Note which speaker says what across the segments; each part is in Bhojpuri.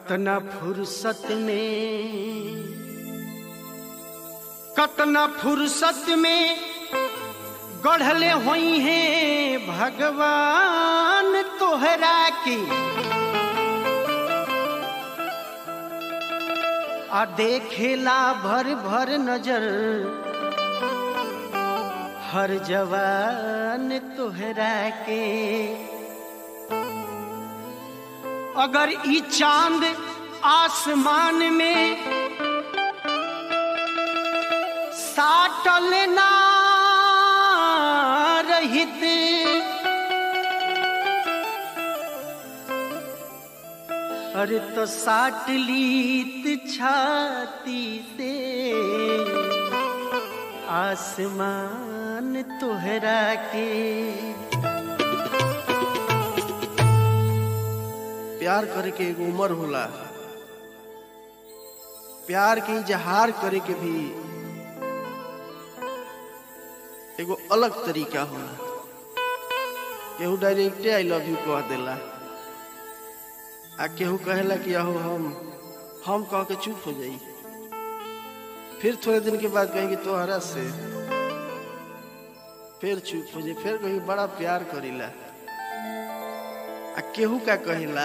Speaker 1: कतना फुर्सत में कतना फुर्सत में गढ़ले हुई हैं भगवान तोहरा की आ देखेला भर भर नजर हर जवान तोहरा के अगर ई चांद आसमान में साटल ना रहित अरे तो साट लीत छाती से आसमान तोहरा के
Speaker 2: प्यार करे के एगो उम्र होला प्यार के इजहार करे के भी एगो अलग तरीका होला केहू डायरेक्टे आई लव यू कह देला आ केहू कहेला कि अहो हम हम कह के चुप हो जाई फिर थोड़े दिन के बाद कहेंगे तोहरा से फिर चुप हो जाई फिर कहीं बड़ा प्यार करीला आ केहू का कहेला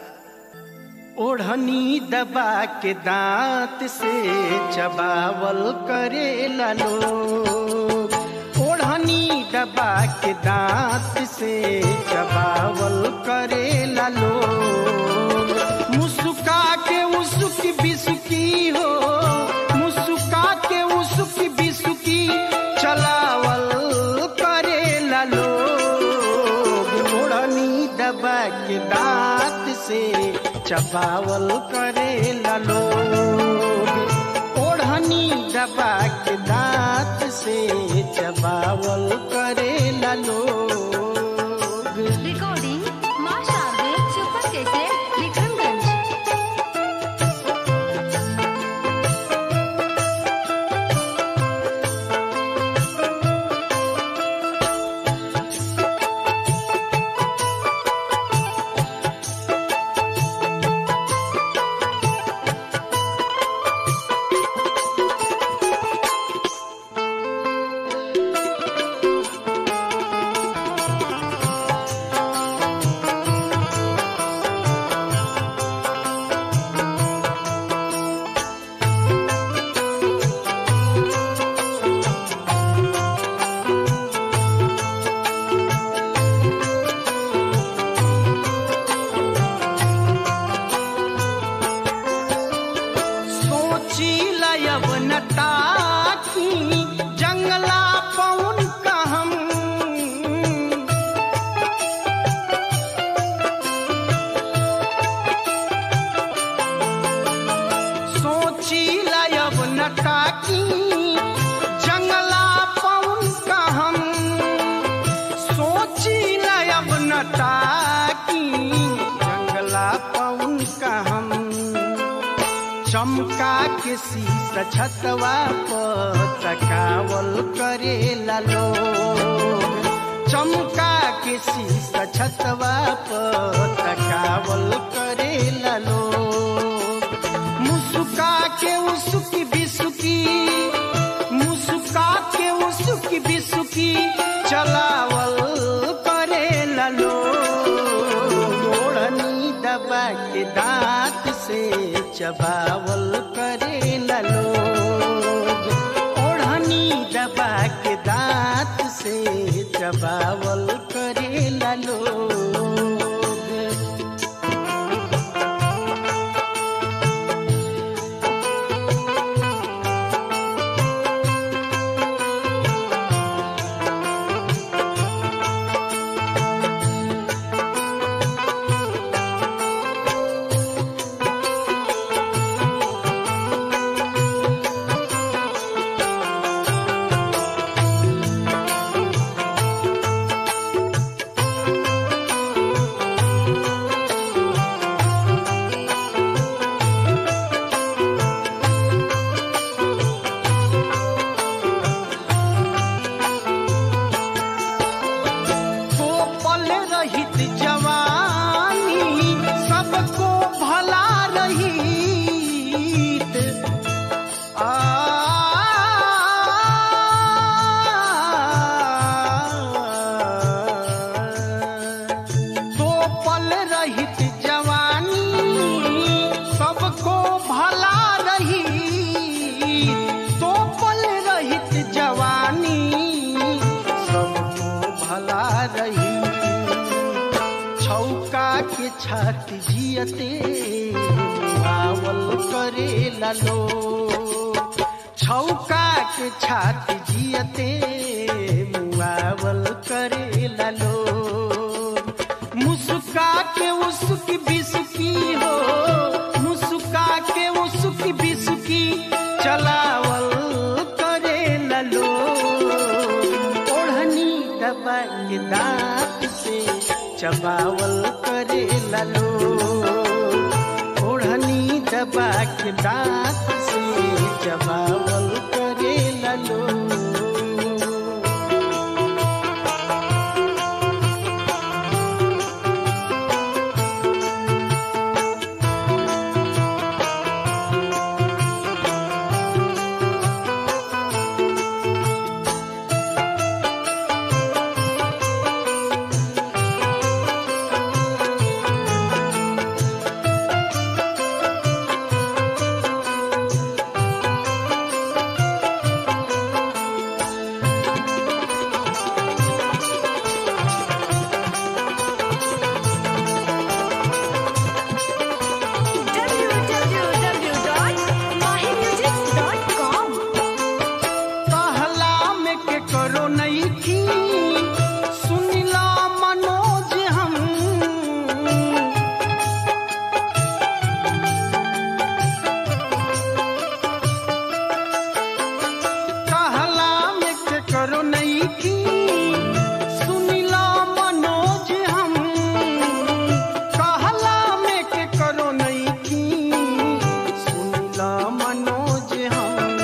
Speaker 1: ओढ़नी दबा के दांत से चबावल करे लोग ओढ़नी दबा के दांत से चबावल करे लोग मुस्का के उसकी बिसुकी हो मुस्का के उसकी बिसुकी चलावल करे लोग ओढ़नी दबा के दांत से चबावल करे लोग ओढ़नी दबा के दांत से चबावल करे लोग
Speaker 3: Recording Masha Abdul Super Cassette Vikramganj.
Speaker 1: सोची लयब नता की जंगला पौन का हम सोची लयब नता की जंगला पौन का हम सोची लयब नता की जंगला पौन का हम चमका के शीश छतवा पर तकावल करे लोग चमका के शीश छतवा पर तकावल करे लोग मुस्का के उसकी बिसुकी मुस्का के उसकी बिसुकी चलावल करे लोग ओढ़नी दबा के दांत से चबावल करे लोग ओढ़नी दबा के दांत से चबावल करे लोग छाती जियते आवल करे लो छौका के छाती जियते मुआवल करे लो मुस्का के उसकी बिसुकी हो मुस्का के उसकी बिसुकी चलावल करे लो ओढ़नी दबा के दांत से चबावल करे लो ओढ़नी दबा के दांत से चबावल करे लो
Speaker 3: www.mahimusic.com
Speaker 1: कहला में के करो नहीं थी सुनिला मनोज हम कहला में के करो नहीं थी सुनिला मनोज हम कहला में के करो नहीं थी सुनिला मनोज हम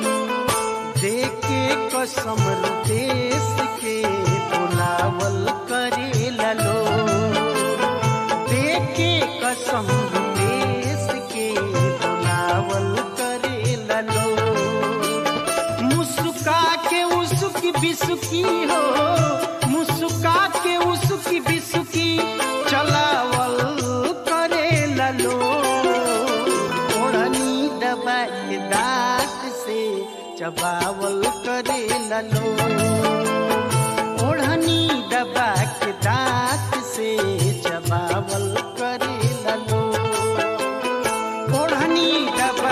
Speaker 1: देके कसम देश के बुलावल करे लो देके कसम देश के बुलावल करे लो मुस्का के उसकी बिसुकी हो मुस्का के उसकी बिसुकी चलावल करे लो ओढ़नी दबा के दांत से चबावल करे लो ओढ़नी दबा के दांत से चबावल करे लो ओढ़नी दबा